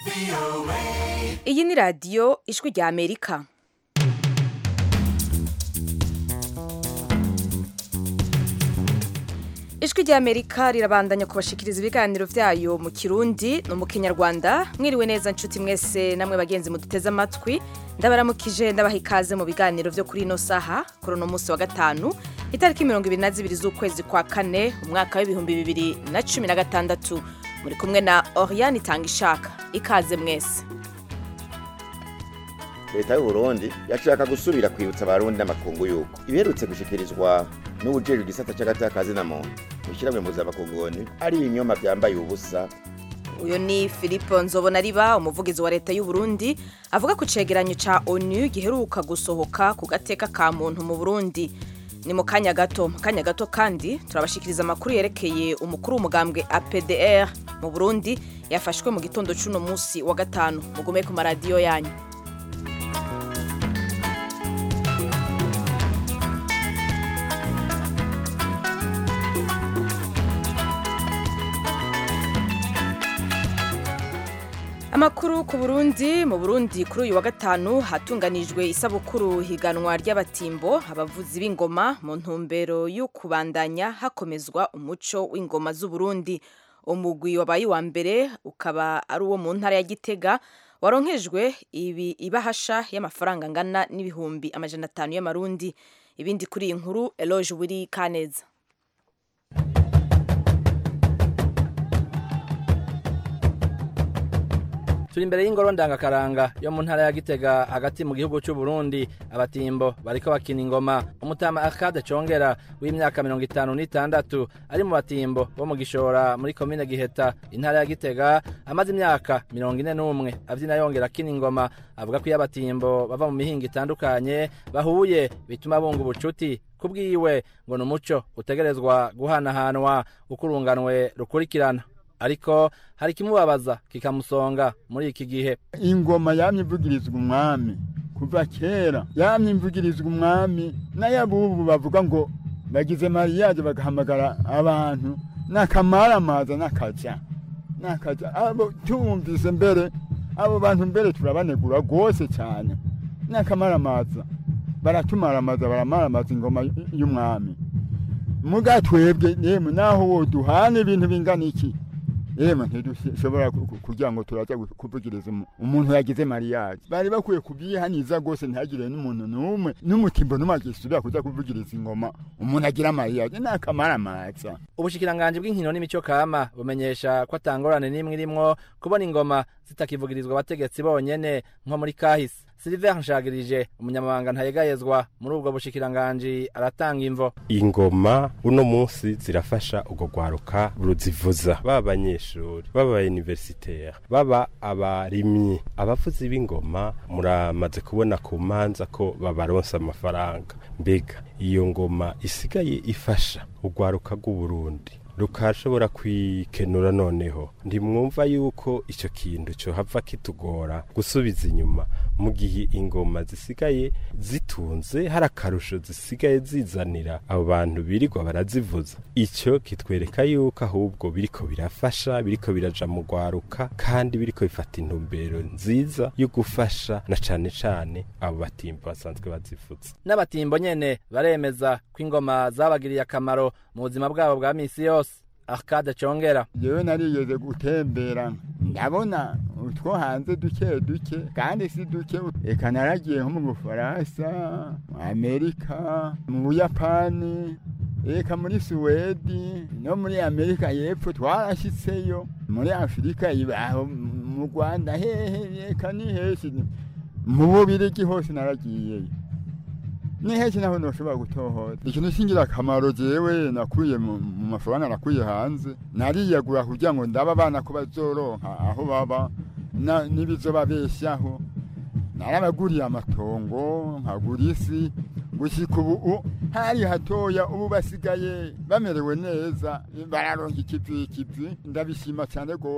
iyi ni radiyo ijwi rya amerika ijwi rya amerika rirabandanya kubashikiriza ibiganiro byayo mu kirundi no mu kinyarwanda mwiriwe neza nshuti mwese namwe bagenzi muduteze amatwi ndabaramukije ndabaha ikaze mu biganiro byo kuri ino saha kuri uno munsi wa gatanu itariki mirongo ibiri na zibiri z'ukwezi kwa kane umwaka w'ibihumbi bibiri na cumi na gatandatu muri kumwe na oriane itanga ishaka ikaze mwese leta y'uburundi yashaka gusubira kwibutsa abarundi n'amakungu yuko ibiherutse gushikirizwa n'ubujejwe igisata c'agatakazi na muntu mw'ishyirahamwe mpuzamakungu ari ibinyoma vyambaye ubusa uyu ni philippe nzobonariba umuvugizi wa leta y'u Burundi avuga ku cegeranyo ca onu giheruka gusohoka ku gateka ka muntu mu burundi ni mu kanya gato mu kanya gato kandi turabashikiriza amakuru yerekeye umukuru w'umugambwe apdr mu burundi yafashwe mu gitondo c'uno musi wa gatanu mugume ku maradiyo yanyu amakuru ku burundi mu burundi kuri uyu wa gatanu hatunganijwe isabukuru higanwa ry'abatimbo abavuzi b'ingoma mu ntumbero yo kubandanya hakomezwa umuco w'ingoma z'uburundi umugwi wabaye uwa mbere ukaba ari uwo mu ntara ya gitega waronkejwe ibi ibahasha y'amafaranga angana n'ibihumbi amajana atanu y'amarundi ibindi kuri iyi nkuru eloge wiri kaneza turi imbere y'ingoro ndangakaranga yo mu ntara ya gitega hagati mu gihugu cy'u Burundi abatimbo bariko bakina ingoma umutama akade congera w'imyaka mirongo itanu n'itandatu ari mu batimbo bo mu gishora muri komine giheta intara ya gitega amaze imyaka mirongo ine n'umwe avyina yongera akina ingoma avuga ko iyo abatimbo bava mu mihingo itandukanye bahuye bituma bunga ubucuti kubwiwe ngo ni umuco utegerezwa guhanahanwa uko urunganwe rukurikirana ariko hari ikimubabaza kikamusonga muri iki gihe ingoma yamye ivugirizwa umwami kuva kera yamye ivugirizwa umwami n'ayabubu bavuga ngo bagize mariyaje bagahamagara abantu n'akamaramaza n'akaja n'akaja abo tumvise mbere abo bantu mbere turabanegura rwose cyane n'akamaramaza baratumaramaza baramaramaza ingoma y'umwami muga twebwe yemwe naho woduhana ibintu bingana iki yemwe ntidushobora kugira ngo turaza kuvugiriza umuntu yagize mariyaje bari bakwiye kubyihaniza rwose ntihagire n'umuntu n'umwe n'umutimbo n'umwe agisubira kuza kuvugiriza ingoma umuntu agira mariyaje ni akamaramaza ubushikiranganji bw'inkino n'imico kama bumenyesha ko atangorane n'imwe irimwo kubona ingoma zitakivugirizwa abategetsi bonyene nko muri kahise Silver Nshagirije umunyamabanga ntayegayezwa muri ubwo bushikiranganji aratanga imvo ingoma uno munsi zirafasha ugo gwaruka ruzivuza baba abanyeshuri baba universitaire baba abarimyi abavuzi b'ingoma muramaze kubona ku manza ko babaronsa amafaranga mbega iyo ngoma isigaye ifasha ugwaruka rw'uburundi rukashobora kwikenura noneho ntimwumva yuko icyo kintu cyo hava kitugora gusubiza inyuma mu gihe ingoma zisigaye zitunze hari akarusho zisigaye zizanira abo bantu birirwa barazivuza icyo kitwereka yuko ahubwo biriko birafasha biriko biraja mu rwaruka kandi biriko bifata intumbero nziza yo gufasha na cane cane abo batimbo basanzwe bazivuza n'abatimbo nyene baremeza ko ingoma zabagiriye akamaro mu buzima bwabo bwa misi yose akade congera jewe narigeze gutembera ndabona utwo hanze duke duke kandi si duke eka naragiye nko mu bufaransa mu amerika mu buyapani eka muri suwedi no muri amerika y'epfo twarashyitseyo muri afurika ibaho mu rwanda hehe eka ni henshi mu bubirigi hose naragiyeyo ni henshi naho ntushobora gutohora ikintu cy'ingirakamaro jewe nakuye mu mafaranga nakuye hanze nariyagura kugira ngo ndaba abana ko bazoronka aho baba n'ibizobabeshaho narabaguriye amatongo nkagura isi gushyika ubu hari hatoya ubu basigaye bamerewe neza bararonka ikivi ikivi ndabishima cyane rwose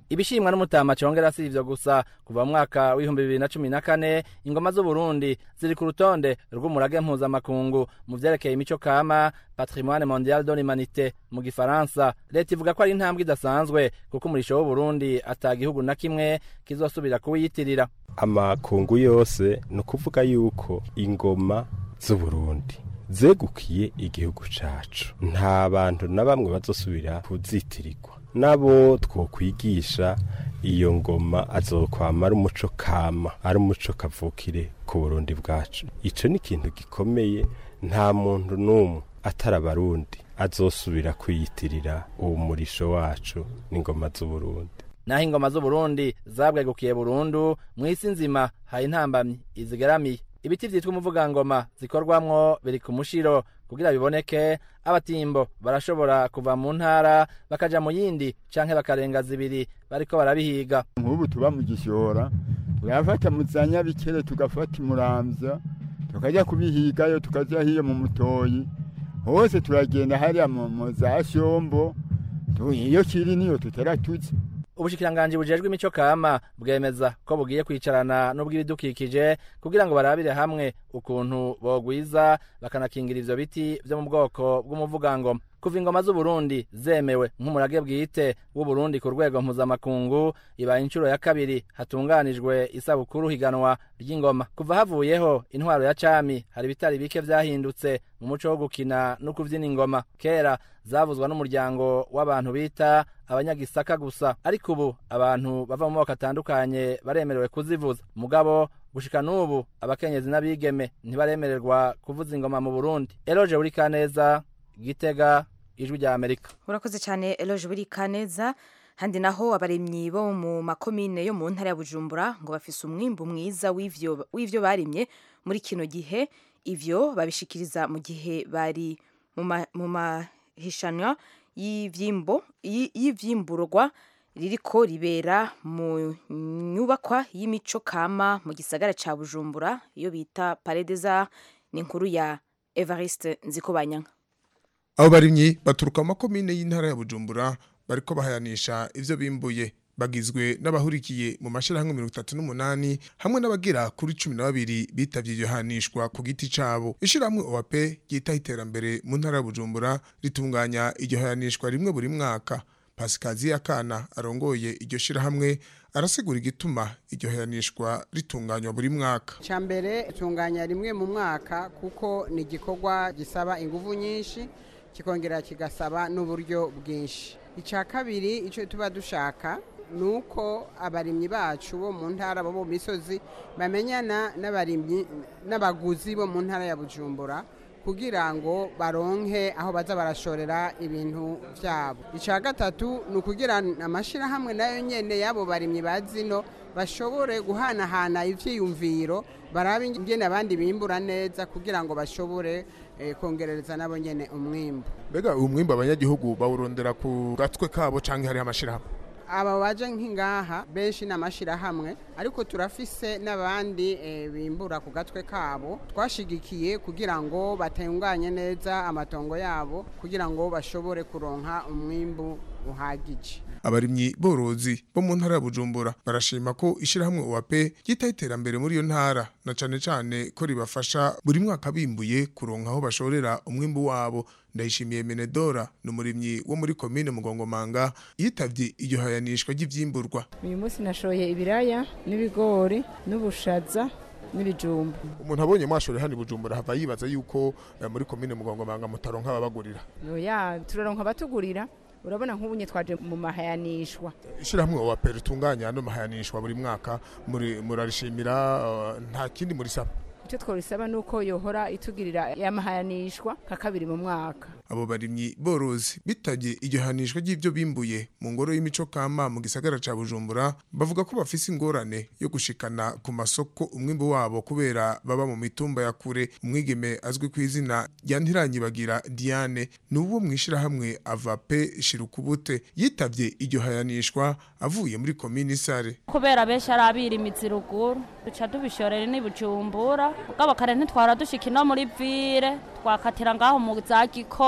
ibishimwa n'umutama congera si ivyo gusa kuva mu mwaka w'ibihumbi bibiri na cumi na kane ingoma z'uburundi ziri ku rutonde rw'umurage mpuzamakungu mu vyerekeye imico kama patrimoine mondial de l'humanité mu gifaransa leta ivuga ko ari intambwe idasanzwe kuko umurisho w'uburundi ata gihugu na kimwe kizosubira kuwiyitirira amakungu yose ni ukuvuga yuko ingoma z'uburundi zegukiye igihugu cacu nta bantu na bamwe bazosubira kuzitirirwa nabo twokwigisha iyo ngoma azokwama ari umuco kama ari umuco kavukire ku burundi bwacu ico ni ikintu gikomeye nta muntu n'umwe atari abarundi azosubira kwiyitirira uwo murisho wacu n'ingoma z'uburundi naho ingoma z'uburundi zabwegukiye burundu mu isi nzima hari intambamyi izigaramiye ibiti vyitwa umuvugangoma zikorwamwo biri ku mushiro kugira biboneke abatimbo barashobora kuva mu ntara bakaja mu yindi canke bakarenga zibiri bariko barabihiga nk'ubu tuba mu gishora turafata mu za nyabikere tugafata imuramvya tukajya kubihigayo tukaja hiyo mu mutoyi hose turagenda hariya mu mu za shombo tu- iyo kiri niyo tutera tuzi ubushikiranganji bujejwe imico kama bwemeza ko bugiye kwicarana n'ubw'ibidukikije kugira ngo barabire hamwe ukuntu bogwiza bakanakingira ivyo biti vyo mu bwoko bw'umuvugangoma kuva ingoma z'uburundi zemewe nk'umurage bwite w'uburundi ku rwego mpuzamakungu ibaye inshuro ya kabiri hatunganijwe isabukuru higanwa ry'ingoma kuva havuyeho intwaro ya cami hari ibitari bike vyahindutse mu muco wo gukina no kuvyina ingoma kera zavuzwa n'umuryango w'abantu bita abanyagisaka gusa ariko ubu abantu bava mu moko atandukanye baremerewe kuzivuza mugabo gushika n'ubu abakenyezi n'abigeme ntibaremererwa kuvuza ingoma mu burundi eloje buri kaneza gitega ijwi rya amerika urakoze cyane eloge buri kaneza handi naho abaremyi bo mu makomine yo mu ntara ya bujumbura ngo bafise umwimbu mwiza w'ivyo w'ivyo barimye muri kino gihe ivyo babishikiriza mu gihe bari mu ma- mu mahishanwa y'ivyimbo y- y'ivyimburwa ririko ribera mu nyubakwa y'imico kama mu gisagara ca bujumbura iyo bita paredeza ni inkuru ya evariste nzikobanyanka abo barimyi baturuka mu makomine y'intara ya bujumbura bariko bahayanisha ivyo bimbuye bagizwe n'abahurikiye mu mashirahamwe mirongo itatu n'umunani hamwe n'abagera kuri cumi na babiri bitavye iryo hanishwa ku giti cabo ishirahamwe oap ryitaho iterambere mu ntara ya bujumbura ritunganya iryo hayanishwa rimwe buri mwaka pasikazi akana arongoye iryo shirahamwe arasigura igituma iryo hayanishwa ritunganywa buri mwaka icya mbere itunganya rimwe mu mwaka kuko ni igikorwa gisaba ingufu nyinshi kikongera kigasaba n'uburyo bwinshi icya kabiri icyo tuba dushaka ni uko abarimyi bacu bo mu ntara bo mu misozi bamenyana n'abarimyi n'abaguzi bo mu ntara ya bujumbura kugira ngo baronke aho baza barashorera ibintu byabo icya gatatu ni ukugira amashyirahamwe nayo nyine y'abo barimyi ba zino bashobore guhanahana ivyiyumviro barabe ingene abandi bimbura neza kugira ngo bashobore eh, kongerereza nabo nyene umwimbu mbega uwo mwimbu abanyagihugu bawurondera ku gatwe kabo canke hariho amashirahamwe aba baje nk'ingaha benshi ni amashirahamwe ariko turafise n'abandi eh, bimbura ku gatwe kabo twashigikiye kugira ngo batunganye neza amatongo yabo kugira ngo bashobore kuronka umwimbu uhagije abarimyi borozi bo mu ntara ya bujumbura barashima ko ishirahamwe OAP ryitaho iterambere muri iyo ntara na cane cane ko ribafasha buri mwaka bimbuye kuronka aho bashorera umwimbu wabo ndayishimiye menedora ni umurimyi wo muri komine mugongomanga yitavye iryo hayanishwa ry'ivyimburwa uyu munsi nashoye ibiraya n'ibigori n'ubushaza n'ibijumba umuntu abonye mwashore hano i bujumbura hava yibaza yuko eh, muri komine mugongomanga mutaronka ababagurira oya turaronka abatugurira urabona nk'ubunye twaje mu mahayanishwa ishirahamwe OAP ritunganya ano mahayanishwa buri mwaka muri murarishimira eh, nta kindi murisaba icyo tworisaba ni uko yohora itugirira yamahayanishwa nka kabiri mu mwaka abo barimyi borozi bitabye iryo hanishwa ry'ivyo bimbuye mu ngoro y'imico kama mu gisagara ca bujumbura bavuga ko bafise ingorane yo gushikana ku masoko umwimbu wabo kubera baba mu mitumba ya kure umwigeme azwi ku izina rya ntiranyibagira diane ni uwo mw'ishirahamwe avape shirukubute yitavye iryo hayanishwa avuye muri komini sare kubera benshi ari abirimizi ruguru duca tubishorera ni bujumbura ubwo kare ntitwara dushika ino muri vire twakatira ngaho mu za gikoma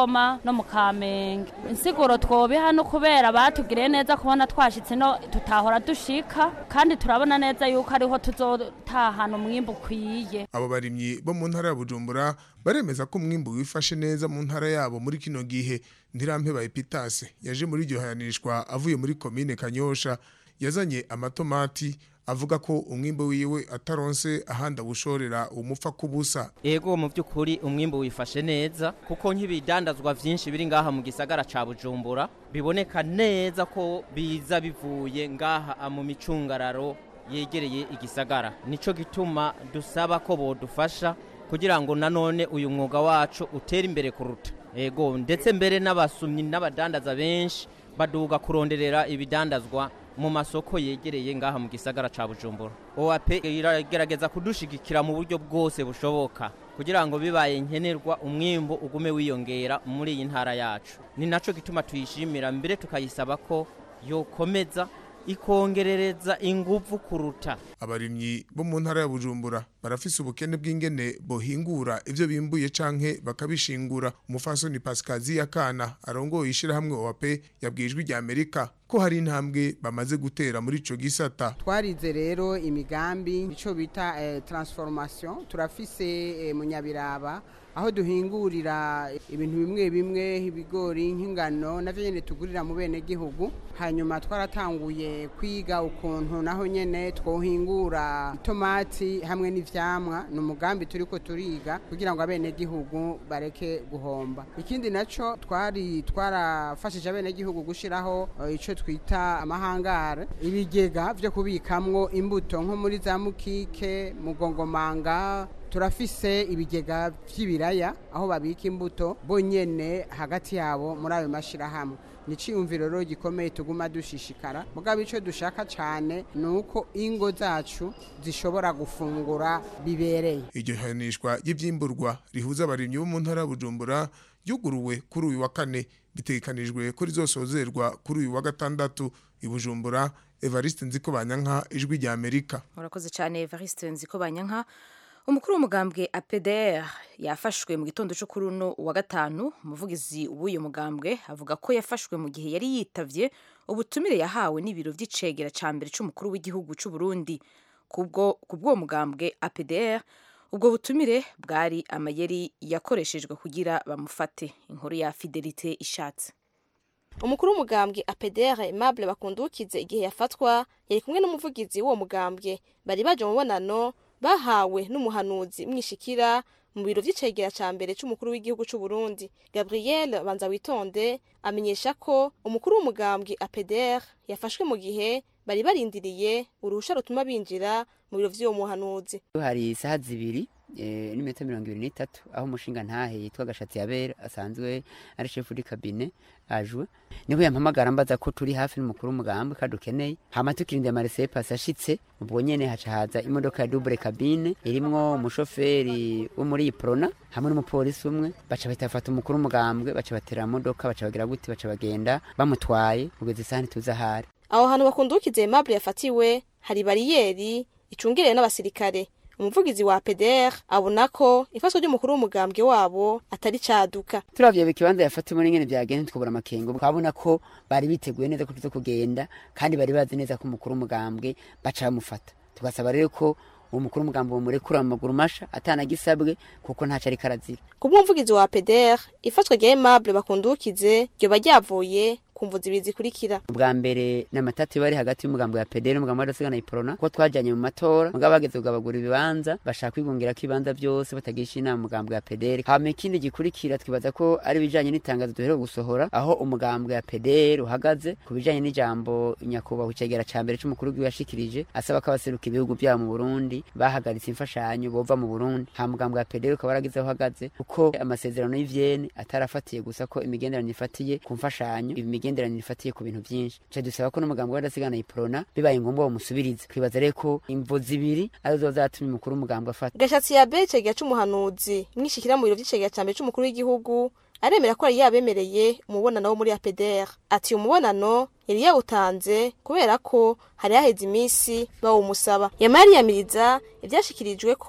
rukoma no mu kamenge insiguro twobiha no kubera batugiriye neza kubona twashitse no tutahora dushika kandi turabona neza yuko ariho tuzotahana umwimbu ukwiye abo barimyi bo mu ntara ya bujumbura baremeza ko umwimbu wifashe neza mu ntara yabo muri kino gihe ntirampeba epitase yaje muri iryo hayanishwa avuye muri komine kanyosha yazanye amatomati avuga ko umwimbo wiwe ataronse ahandi awushorera umupfa kubusa ego mu by'ukuri umwimbo wifashe neza kuko nk'ibidandazwa byinshi biri ngaha mu gisagara ca bujumbura biboneka neza ko biza bivuye ngaha mu micungararo yegereye igisagara nico gituma dusaba ko bodufasha kugira ngo nanone uyu mwuga wacu utere imbere kuruta ego ndetse mbere n'abasumyi n'abadandaza benshi baduga kuronderera ibidandazwa mu masoko yegereye ngaha mu gisagara ca Bujumbura OAP iragerageza kudushigikira mu buryo bwose bushoboka kugira ngo bibaye nkenerwa umwimbo ugume wiyongera muri iyi ntara yacu ni naco gituma tuyishimira mbere tukayisaba ko yokomeza ikongerereza inguvu kuruta abarimyi bo mu ntara ya Bujumbura barafise ubukene bw'ingene bohingura ivyo bimbuye canke bakabishingura umufasoni Pascazi yakana arongoye ishirahamwe OAP yabwijwe rya Amerika ko hari intambwe bamaze gutera muri ico gisata twarize rero imigambi ico bita eh, transformation turafise eh, munyabiraba aho duhingurira ibintu bimwe bimwe ibigori nk'ingano navyo nyene tugurira mu bene gihugu hanyuma twaratanguye kwiga ukuntu naho nyene twohingura itomati hamwe n'ivyamwa ni umugambi turiko turiga kugira ngo abene gihugu bareke guhomba ikindi naco twari twarafashije abene gihugu gushiraho uh, ico twita amahangare ibigega vyo kubikamwo imbuto nko muri za mukike mugongomanga turafise ibigega vy'ibiraya aho babika imbuto bonyene hagati yabo muri ayo mashirahamwe ni ciyumviro rero gikomeye tuguma dushishikara mugabo ico dushaka cane ni uko ingo zacu zishobora gufungura bibereye iryo hanishwa ry'ivyimburwa rihuza abarimyi bo mu ntara ya Bujumbura yuguruwe kuri uyu wa kane bitegekanijwe ko rizosozerwa kuri uyu wa gatandatu i Bujumbura Evariste Nziko Banyanka ijwi rya Amerika urakoze cyane Evariste Nziko Banyanka umukuru w'umugambwe APDR yafashwe mu gitondo cyo kuri uno wa gatanu umuvugizi w'uyu mugambwe avuga ko yafashwe mu gihe yari yitavye ubutumire yahawe n'ibiro vy'icegera ca mbere c'umukuru w'igihugu c'u Burundi kubwo kubwo mugambwe APDR ubwo butumire bwari amayeri yakoreshejwe kugira bamufate inkuru ya Fidelite ishatse umukuru w'umugambwe APDR Aimable bakundukize igihe yafatwa yari kumwe n'umuvugizi w'uwo mugambwe bari baje mu mubonano bahawe n'umuhanuzi mwishikira mu biro vy'icegera ca mbere c'umukuru w'igihugu c'u Burundi Gabriel Banza witonde amenyesha ko umukuru w'umugambwe APDR yafashwe mu gihe bari barindiriye uruhusha rutuma binjira mu biro vy'uwo muhanuzi hari isaha zibiri e, n'iminota mirongo ibiri n'itatu aho umushinga ntahe yitwa gashatsi yabera asanzwe ari shefu di kabine ajwe niho yampamagara mbaza ko turi hafi n'umukuru w'umugambwe kandi ukeneye hama tukirindira amaresepasi ashitse ubwo nyene haca haza imodoka ya double kabine irimwo umushoferi wo muri iprona hamwe n'umupolisi umwe baca bahita bafata umukuru w'umugambwe baca batera modoka baca bagira gute baca bagenda bamutwaye kugeza isaha ntituzi ahari aho hantu bakundukize Aimable yafatiwe hari bariyeri icungerewe n'abasirikare umuvugizi wa PDR abona ko ifaswa ry'umukuru w'umugambwe wabo atari caduka turavye ikibanza yafatiwe n'ingene byagenze tukabura amakengo twabona ko bari biteguye neza ko tuzo kugenda kandi bari bazi neza ko umukuru w'umugambwe baca bamufata tugasaba rero ko uwo mukuru w'umugambwe bamurekura mu maguru masha atanagisabwe kuko ntaco ariko arazira kubw'umuvugizi wa PDR ifatwa rya Aimable bakundukize ryoba ryavuye kumva zibiri zikurikira ubwa mbere n'amatati bari hagati y'umugambo ya PDR n'umugambo w'adasigana iprona ko twajanye mu matora mugabo bageze kugabagura ibibanza bashaka kwigungira ko ibibanza byose batagisha inama umugambo ya PDR hama ikindi gikurikira twibaza ko ari bijanye n'itangazo duheruka gusohora aho umugambo ya PDR uhagaze ku bijanye n'ijambo nyakubahwa icegera ca mbere c'umukuru w'igihugu yashikirije asaba ko abaseruka ibihugu byabo mu Burundi bahagaritse imfashanyo bova mu Burundi ha mugambo ya PDR ukaba waragize aho uhagaze kuko amasezerano y'ivyene atarafatiye gusa ko imigenderanire ifatiye ku mfashanyo imigenderanire ifatiye ku bintu byinshi cyo dusaba ko n'umugambi w'adasigana iprona bibaye ngombwa bamusubirize twibaza rero ko imvo zibiri arizo zatumye umukuru w'umugambi afata gashatsi ya be cegera c'umuhanuzi mwishikira mu biro vy'icegera ca mbere c'umukuru w'igihugu aremera ko yari yabemereye umubonano wo muri APDR ati umubonano yari yawutanze kubera ko hari haheze iminsi bawumusaba yamara yiyamiriza ivyashikirijwe ko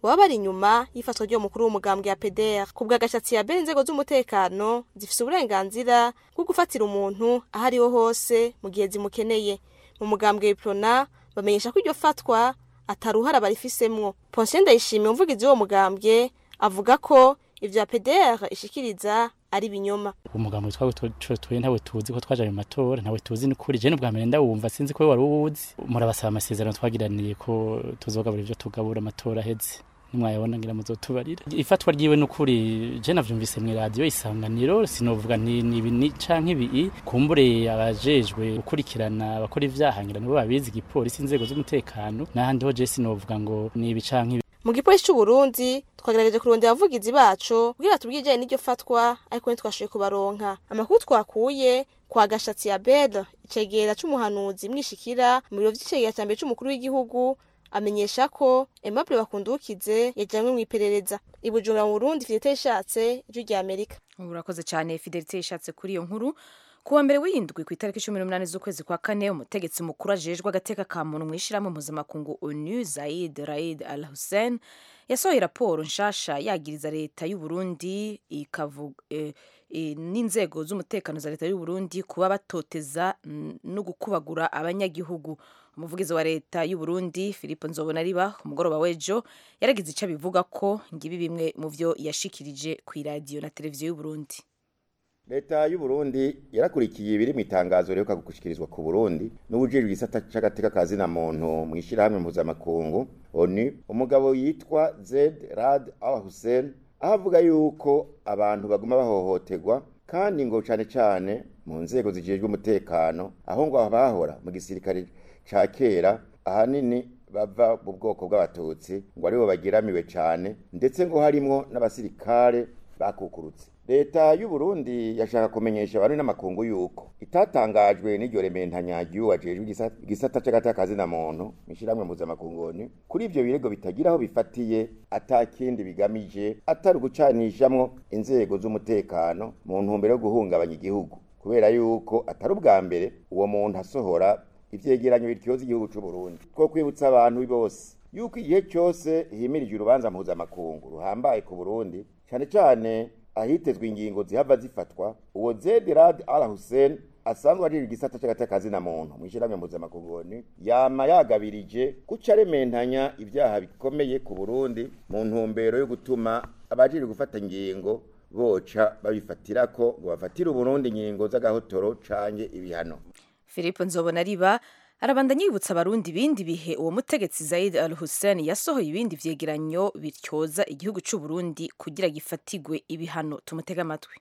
baba bari inyuma y'ifatwa ry'uwo mukuru w'umugambwe ya PDR ku bwa gashatsi ya bene inzego z'umutekano zifise uburenganzira bwo gufatira umuntu aho ariho hose mu gihe zimukeneye mu mugambwe w'iprona bamenyesha ko iryo fatwa ataruhara barifisemwo Ponsiyo Ndayishimiye umuvugizi w'uwo mugambwe avuga ko ivya PDR ishikiriza ari binyoma umugambo twawe tuye ntawe tuzi ko twaje mu matora ntawe tuzi n'ukuri je n'ubwa mbere ndawumva sinzi ko wari uwuzi murabasaba amasezerano twagiraniye ko tuzogabura ivyo tugabura amatora aheze nimwayabona ngira muzotubarira ifatwa ryiwe n'ukuri je navyumvise mu radio isanganiro sinovuga ni ibi ni canke ibi kumbure abajejwe gukurikirana abakora ivyaha ngira nibo babizi igipolisi inzego z'umutekano n'ahandi ho je sinovuga ngo ni ibi canke ibi mu gipolisi c'u Burundi twagerageje kurondera abavugizi bacu kugira tubwire ijanye n'iryo fatwa ariko ntitwashoboye kubaronka amakuru twakuye kwa gashatsi ya Bel icegera c'umuhanuzi mwishikira mu biro vy'icegera ca mbere c'umukuru w'igihugu amenyesha ko Aimable Bakundukize yajanywe mu iperereza i Bujumbura mu Burundi Fidelite ishatse ijwi rya Amerika urakoze cyane Fidelite ishatse kuri iyo nkuru kuwa mbere w'indwi ku itariki cumi n'umunani z'ukwezi kwa kane umutegetsi mukuru ajejwe agateka ka muntu mu ishyirahamwe mpuzamakungu onu zaid raid al hussein yasohoye raporo nshasha yagiriza leta y'u Burundi ikavuga eh, eh, n'inzego z'umutekano za leta y'u Burundi kuba batoteza no gukubagura abanyagihugu umuvugizi wa leta y'u Burundi Philippe Nzobonariba ku mugoroba w'ejo yaragize icyo abivuga ko ngibi bimwe mu byo yashikirije ku iradiyo na televiziyo y'u Burundi leta y'u Burundi yarakurikiye ibiri mu itangazo riheruka gushikirizwa ku Burundi n'ubujejwe igisata c'agateka ka zina muntu mu ishyirahamwe mpuzamakungu ONU umugabo yitwa Zed Rad Al Hussein aho avuga yuko abantu baguma bahohoterwa kandi ngo cane cane mu nzego zijejwe umutekano aho ngo abahora mu gisirikare ca kera ahanini bava mu bwoko bw'abatutsi ngo aribo bagiramiwe cane ndetse ngo harimwo n'abasirikare bakukurutse leta y'u Burundi yashaka kumenyesha abantu n'amakungu yuko itatangajwe n'iryo rementanya ry'uwajejwe igisata c'agatakazi na muntu mishiramwe mpuzamakungu kuri ivyo birego bitagira aho bifatiye atakindi bigamije atari ugucanishamwo inzego z'umutekano mu ntumbero yo guhungabanya igihugu kubera yuko atari ubwa mbere uwo muntu asohora ivyegeranyo bityoza igihugu c'u Burundi two kwibutsa abantu bose yuko igihe cyose himirije urubanza mpuzamakungu ruhambaye ku Burundi cane cane ahitezwe ingingo zihava zifatwa uwo Zed Rad Al Hussein asanzwe ari igisata c'agatakazi na muntu mwishirahamwe mpuzamakungu yama yagabirije guca arementanya ibyaha bikomeye ku Burundi mu ntumbero yo gutuma abajiri gufata ingingo boca babifatirako ngo bafatire Uburundi ingingo z'agahotoro canke ibihano Philippe Nzobonariba arabandanya yibutsa abarundi ibindi bihe uwo mutegetsi Zaid Al Hussein yasohoye ibindi vyegeranyo bityoza igihugu c'u Burundi kugira gifatigwe ibihano tumutega amatwi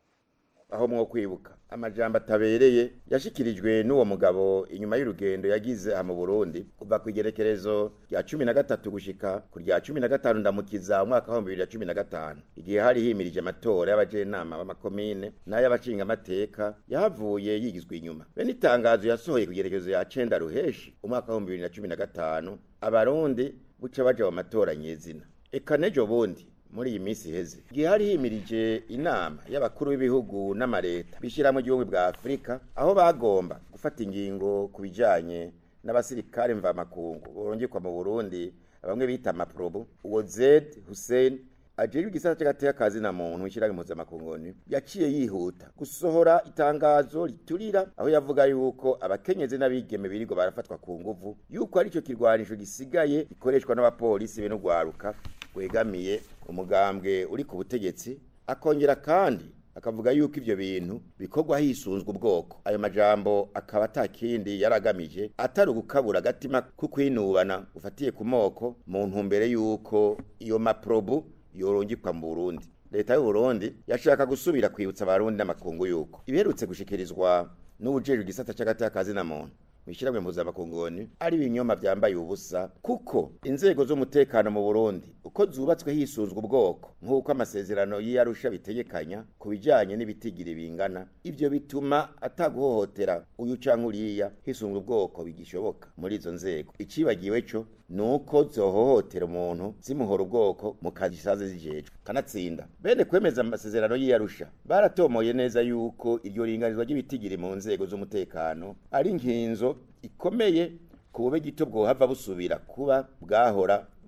aho mwo kwibuka amajambo atabereye yashikirijwe n'uwo mugabo inyuma y'urugendo yagize aha mu Burundi kuva ku igerekerezo rya cumi na gatatu gushika ku rya cumi na gatanu ndamukiza umwaka wa bibiri na cumi na gatanu igihe hari himirije amatora y'abajenama b'amakomine n'ay'abashingamateka yahavuye yigizwe inyuma bene itangazo yasohoye ku igerekezo ya cenda ruheshi umwaka wa bibiri na cumi na gatanu abarundi buca baja mu matora nyezina eka nejo bundi muri iyi minsi iheze igihe hari himirije inama y'abakuru b'ibihugu n'amareta bishyiramo igihugu bwa afurika aho bagomba gufata ingingo ku bijanye n'abasirikare mvamakungu borongekwa mu burundi bamwe bita amaprobo uwo zed hussein ajejwe igisata c'agateka kazi na muntu w'ishyirahamwe mpuzamakungu yaciye yihuta gusohora itangazo riturira aho yavuga yuko abakenyezi n'abigeme birirwa barafatwa ku nguvu yuko arico kirwanisho gisigaye gikoreshwa n'abapolisi be n'ugwaruka wegamiye umugambwe uri ku butegetsi akongera kandi akavuga yuko ivyo bintu bikorwa hisunzwe ubwoko ayo majambo akaba atakindi yaragamije atari ugukabura agatima kukwinubana ufatiye ku moko mu ntumbere yuko iyo maprobu yorongikwa mu Burundi leta y'u Burundi yashaka gusubira kwibutsa abarundi n'amakungu yuko ibiherutse gushikirizwa n'ubujejwe igisata c'agatakazi na muntu mishiramwe mpuzamakungu ari ibinyoma byambaye ubusa kuko inzego z'umutekano mu Burundi uko zubatswe hisunzwe ubwoko nk'uko amasezerano y'Arusha bitegekanya ku bijanye n'ibitigiri bingana ivyo bituma ataguhohotera uyu canke uriya hisunzwe ubwoko bigishoboka muri izo nzego icibagiwe co nuko zohohotera umuntu zimuhora ubwoko mu kazi zisaze zijejwe kanatsinda bene kwemeza amasezerano y'Arusha baratomoye neza yuko iryo ringanizwa ry'ibitigiri mu nzego z'umutekano ari nkinzo ikomeye ku bube gito bwohava busubira kuba bwahora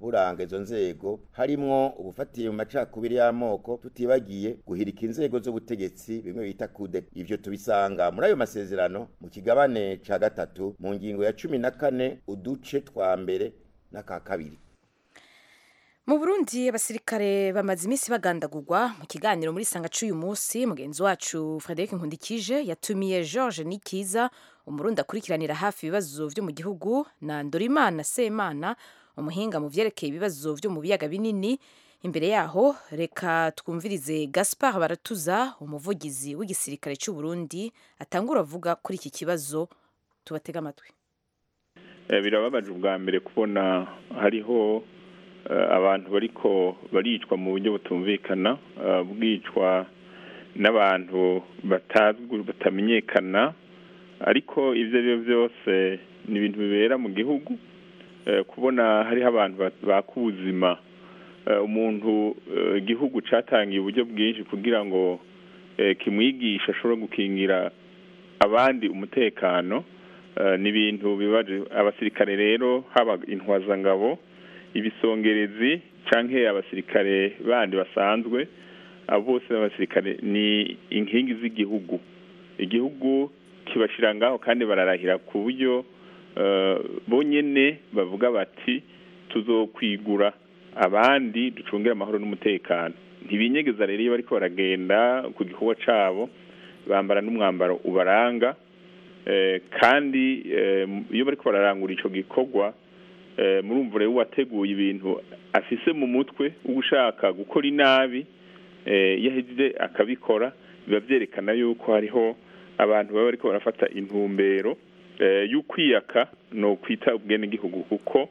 buranga izo nzego harimwo ubufatiye mu macakubiri y'amoko tutibagiye guhirika inzego z'ubutegetsi bimwe bita kude ivyo tubisanga muri ayo masezerano mu kigabane ca gatatu mu ngingo ya cumi na kane uduce twa mbere n'aka kabiri mu burundi abasirikare bamaze iminsi bagandagurwa mu kiganiro muri sanga c'uyu munsi mugenzi wacu frederic nkundikije yatumiye george nikiza umurundi akurikiranira hafi ibibazo vyo mu gihugu na ndorimana semana umuhinga mu vyerekeye ibibazo vyo mu biyaga binini imbere yaho reka twumvirize gaspard baratuza umuvugizi w'igisirikare c'u burundi atangura avuga kuri iki kibazo tubatega amatwi birababaje ubwa mbere kubona hariho abantu bariko baricwa mu buryo butumvikana bwicwa n'abantu batazwi batamenyekana ariko ibyo ari byo byose ni ibintu bibera mu gihugu kubona hariho abantu baka ubuzima umuntu igihugu cyatangiye uburyo bwinshi kugira ngo kimwigishe ashobore gukingira abandi umutekano ni ibintu bibaje abasirikare rero haba intwazangabo ibisongerezi cyangwa abasirikare bandi basanzwe abo bose b'abasirikare ni inkingi z'igihugu igihugu kibashyira ngaho kandi bararahira ku buryo bonyine bavuga bati tuzokwigura abandi ducungire amahoro n'umutekano ntibinyegeza rero iyo bariko baragenda ku gikorwa cyabo bambara n'umwambaro ubaranga kandi iyo bariko bararangura icyo gikorwa murumva rero uwateguye ibintu afise mu mutwe ushaka gukora inabi iyo ahejeje akabikora biba byerekana yuko hariho abantu baba bariko barafata intumbero y'ukwiyaka ni ukwita ubwenegihugu kuko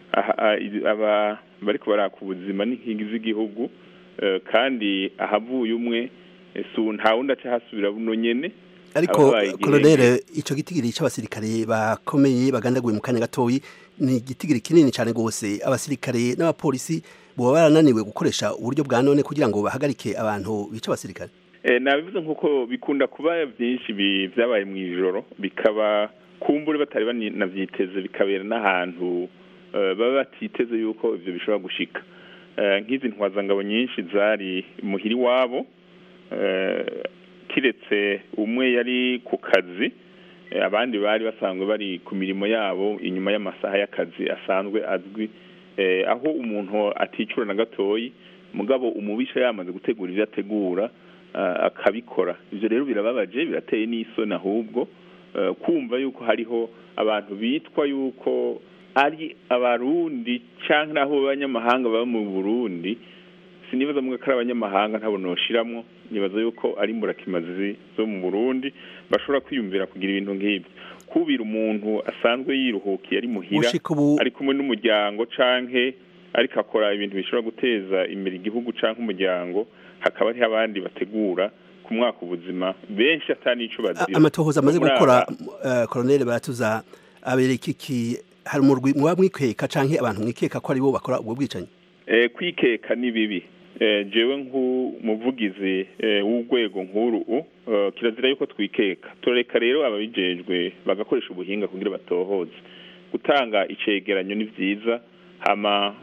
aba bariko baraka ubuzima n'inkingi z'igihugu kandi ahavuye umwe nta wundi aca hasubira buno nyene ariko kolonere ico gitigiri c'abasirikare bakomeye bagandaguye mu kanya gatoyi ni igitigiri kinini cyane rwose abasirikare n'abapolisi boba barananiwe gukoresha uburyo bwa none kugira ngo bahagarike abantu bica abasirikare nabivuze nk'uko bikunda kuba byinshi byabaye mu ijoro bikaba kumbure batari banabyiteze bikabera n'ahantu baba batiteze yuko ibyo bishobora gushika nk'izi ntwazangabo nyinshi zari muhiri wabo kiretse umwe yari ku kazi abandi bari basanzwe bari ku mirimo yabo inyuma y'amasaha y'akazi asanzwe azwi aho umuntu aticura na gatoyi mugabo umubisha yamaze gutegura ibyo ategura akabikora ibyo rero birababaje birateye n'isoni ahubwo kumva yuko hariho abantu bitwa yuko ari abarundi cyangwa naho abanyamahanga baba mu burundi sinibaza mwe ko ari abanyamahanga ntabwo noshiramwo nibaza yuko ari imburakimazi zo mu burundi bashobora kwiyumvira kugira ibintu nk'ibyo kubira umuntu asanzwe yiruhukiye ari muhira ari kumwe n'umuryango canke ariko akora ibintu bishobora guteza imbere igihugu canke umuryango hakaba hariho abandi bategura ku mwaka ubuzima benshi atanico bazira amatohoza amaze gukora koloneli baratuza abereka iki hari umurwi muba mwikeka canke abantu mwikeka ko aribo bakora ubwo bwicanyi kwikeka ni bibi jewe nk'umuvugizi w'urwego nk'uru kirazira yuko twikeka turareka rero ababijejwe bagakoresha ubuhinga kugira batohoze gutanga icegeranyo ni byiza hama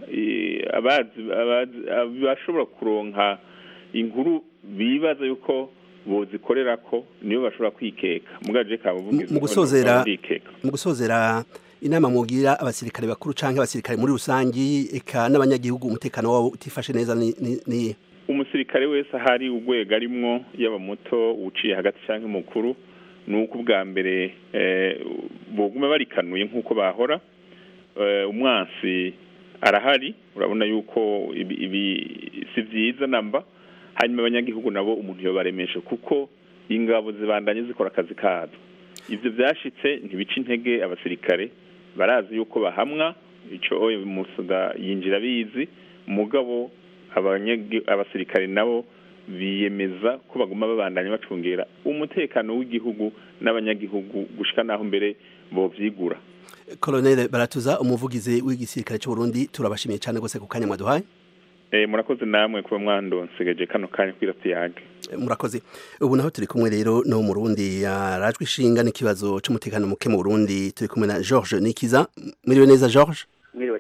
bashobora kuronka inkuru bibaza yuko bozikorera ko niyo bashobora kwikeka mugaje ka muvugizi mu gusozera mu gusozera inama mugira abasirikare bakuru canke abasirikare muri rusangi eka n'abanyagihugu umutekano wabo utifashe neza ni, ni, ni umusirikare wese ahari urwego arimwo yaba muto uciye hagati canke mukuru nuko ubwa mbere eh, boguma barikanuye nk'uko bahora eh, umwansi arahari urabona yuko ibi, ibi si vyiza namba hanyuma abanyagihugu nabo umuntu yobaremeshe kuko ingabo zibandanye zikora akazi kazo ivyo vyashitse ntibica intege abasirikare barazi yuko bahamwa ico oyo musuda yinjira bizi mugabo abasirikare nabo biyemeza ko baguma babandanya bacungera umutekano w'igihugu n'abanyagihugu gushika naho mbere bovyigura Colonel Baratuza umuvugizi w'igisirikare cy'u Burundi turabashimiye cyane gose ku kanya mwaduhaye Eh murakoze namwe kuba mwandonsegeje kano kanya kwira tuyage murakoze ubu naho turi kumwe rero no mu Burundi yarajwe ishinga n'ikibazo cy'umutekano muke mu Burundi turi kumwe na George Nikiza mwiriwe neza George mwiriwe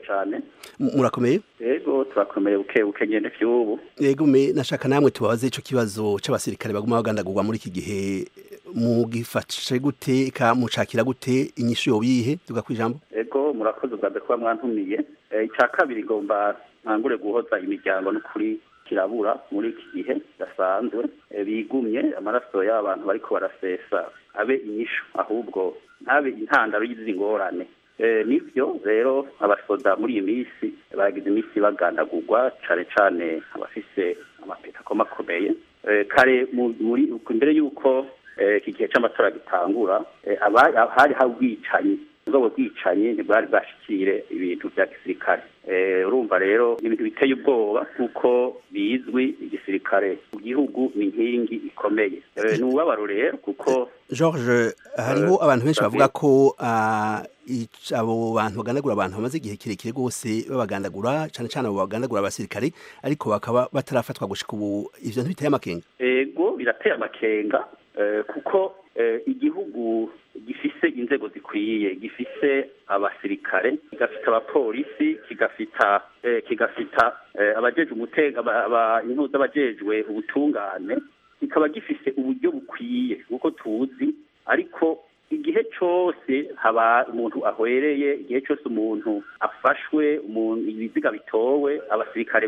cyane murakomeye yego turakomeye buke buke nyene vy'ubu yego me nashaka namwe tubabaze ico kibazo c'abasirikare baguma bagandagurwa muri iki gihe mugifashe gute ka mucakira gute inyishu yobihe tuga kwijambo yego murakoze ubwa kuba mwantumiye icya kabiri ngomba ntangure guhoza imiryango n'ukuri kirabura muri iki gihe gasanzwe bigumye amaraso y'abantu bariko barasesa abe inyishu ahubwo ntabe intandaro y'izi ngorane nibyo rero abasoda muri iyi minsi bagize iminsi bagandagurwa cane cane abafise amapeta akomakomeye kare muri imbere y'uko iki gihe c'amatora gitangura hari hari ubwicanyi ubwo bwicanyi ntibwari bwashikire ibintu vya gisirikare urumva rero ibintu biteye ubwoba kuko bizwi igisirikare mu gihugu ni inkingi ikomeye ni ububabaro rero kuko george hariho abantu benshi bavuga ko abo bantu bagandagura abantu bamaze igihe kirekire rwose babagandagura cyane cyane abo bagandagura abasirikare ariko bakaba batarafatwa gushika ubu ivyo ntibiteye amakenga ego birateye amakenga kuko igihugu gifise inzego zikwiye gifise abasirikare kigafita abapolisi kigafita kigafita abajeje umutega intuza abajejwe ubutungane kikaba gifise uburyo bukwiye kuko tuzi ariko igihe cyose haba umuntu ahwereye igihe cyose umuntu afashwe umuntu ibiziga bitowe abasirikare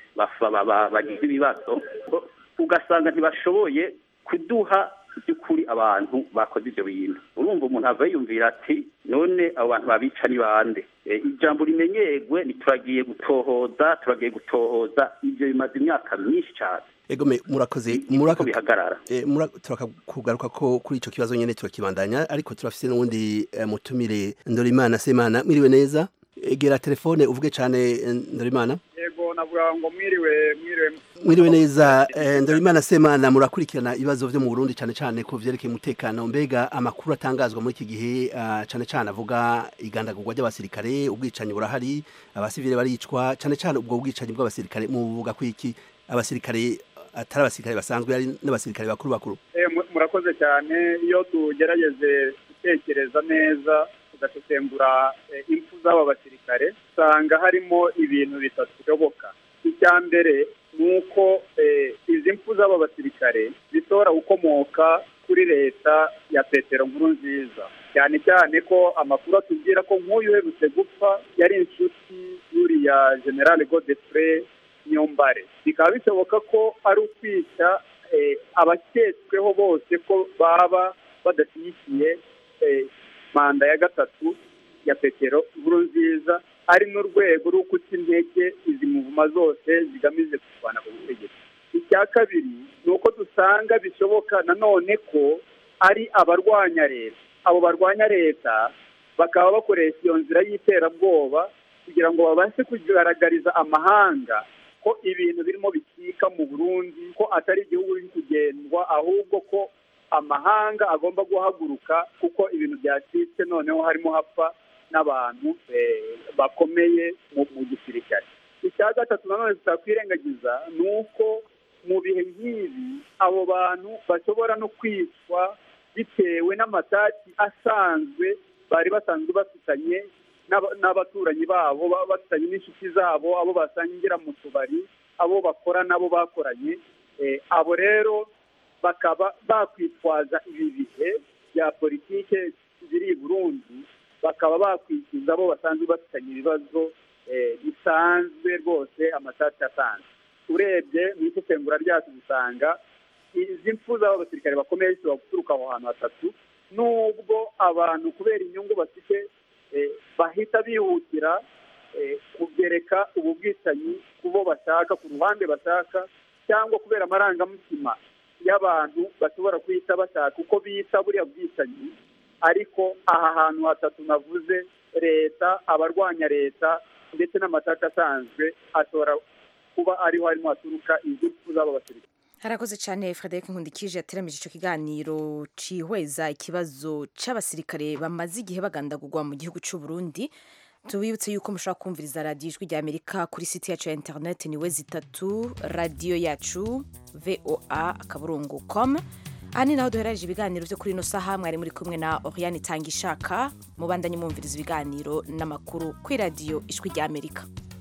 bagize ibibazo ugasanga ntibashoboye kuduha by'ukuri abantu bakoze ibyo bintu urumva umuntu ava yumvira ati none abo bantu babica ni bande ijambo rimenyerwe ntituragiye gutohoza turagiye gutohoza ibyo bimaze imyaka myinshi cyane egome murakoze murako bihagarara turakakugaruka ko kuri ico kibazo nyene turakibandanya ariko turafise n'uwundi mutumire Ndorimana Semana mwiriwe neza egera telefone uvuge cane Ndorimana yego navuga ngo mwiriwe mwiriwe mwiriwe neza Ndorimana Semana murakurikirana ibibazo vyo mu Burundi cane cane ku vyerekeye umutekano mbega amakuru atangazwa muri iki gihe cane cane avuga igandagurwa ry'abasirikare ubwicanyi burahari abasivile baricwa cane cane ubwo bwicanyi bw'abasirikare mu buvuga kwiki abasirikare atari abasirikare basanzwe ari n'abasirikare bakuru bakuru murakoze cyane iyo tugerageze gutekereza neza tugasesengura impfu z'aba basirikare usanga harimo ibintu bitatu bishoboka icya mbere ni uko izi mpfu z'aba basirikare zishobora gukomoka kuri leta ya petero nkuru nziza cyane cyane ko amakuru atubwira ko nk'uyu uherutse gupfa yari inshuti y'uriya generale godefre nyombare bikaba bishoboka ko ari ukwica abaketsweho bose ko baba badashyigikiye manda ya gatatu ya petero nkuru nziza ari n'urwego rwo guca intege izi muvuma zose zigamije kurwana ku butegetsi icya kabiri ni uko dusanga bishoboka nanone ko ari abarwanya leta abo barwanya leta bakaba bakoresha iyo nzira y'iterabwoba kugira ngo babashe kugaragariza amahanga ko ibintu birimo bikika mu burundi ko atari igihugu biri kugendwa ahubwo ko amahanga agomba guhaguruka kuko ibintu byacitse noneho harimo hapfa n'abantu bakomeye mu gisirikare icya gatatu nanone tutakwirengagiza ni uko mu bihe nk'ibi abo bantu bashobora no kwicwa bitewe n'amatati asanzwe bari basanzwe bafitanye n'abaturanyi babo bafitanye n'inshuti zabo abo basangira mu tubari abo bakora nabo bakoranye abo rero bakaba bakwitwaza ibi bihe bya politike ziri i burundi bakaba bakwikiza abo basanzwe bafitanye ibibazo bisanzwe rwose amatati asanzwe urebye mu isesengura ryacu dusanga izi mpfu z'abo basirikare bakomeye zishobora guturuka aho hantu hatatu nubwo abantu kubera inyungu bafite bahita bihutira kugereka ubu bwicanyi ku bo bashaka ku ruhande bashaka cyangwa kubera amarangamutima y'abantu bashobora guhita bashaka uko bita buriya bwicanyi ariko aha hantu hatatu navuze leta abarwanya leta ndetse n'amataka asanzwe ashobora kuba ariho harimo haturuka izi mpfu z'abo basirikare harakoze cyane frederic nkundikije yateramije icyo kiganiro cihweza ikibazo cy'abasirikare bamaze igihe bagandagurwa mu gihugu cy'u Burundi tubibutse yuko mushobora kumviriza radiyo ijwi rya amerika kuri site yacu ya interineti ni we zitatu radiyo yacu voa akaburungu com aha ni naho duherereje ibiganiro byo kuri ino saha mwari muri kumwe na oriane itanga ishaka mubandanye mwumviriza ibiganiro n'amakuru kuri radiyo ijwi ry'amerika